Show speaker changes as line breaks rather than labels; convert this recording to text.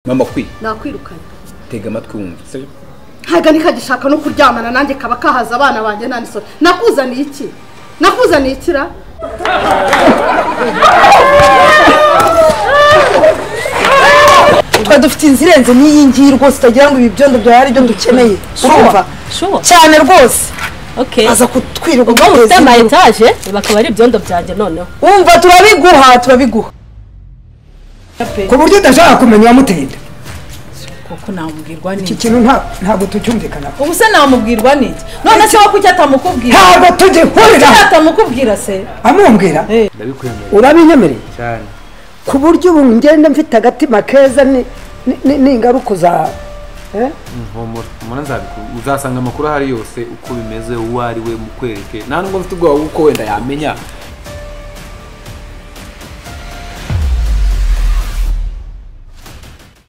mama kwi
nakwirukanye
tega amatwi wumva se
ntago ni kagishaka no kuryamana nanjye kaba kahaza abana banjye nta n'isoni nakuzaniye iki nakuzaniye ikira
twa dufite inzira irenze n'iyi ngiyi rwose utagira ngo ibi byondo byawe ari byo dukeneye urumva
shuwa
cyane rwose
okay
baza kutwirirwa
ubu ufite ama
dukora
etaje bakaba ari ibyondo byanjye noneho
wumva turabiguha turabiguha
ku buryo udashaka kumenya uwamuteye inda
kuko namubwirwa
iki
n'iki
kintu nta- ntabwo tucyumvikanaho
ubu se namubwirwa n'iki none se wowe kuki atamukubwira
ntabwo tugihurira
kuki atamukubwira se
amumbwira
ndabikwemera
urabinyemereye
cyane
ku buryo ubu ngenda mfite agatima keza ni- ni- ni- ni ingaruka za eh?
mpumura mpumura nzabikora uzasanga amakuru ahari yose uko bimeze uwo ari we mukwereke nta nubwo mfite ubwoba bw'uko wenda yamenya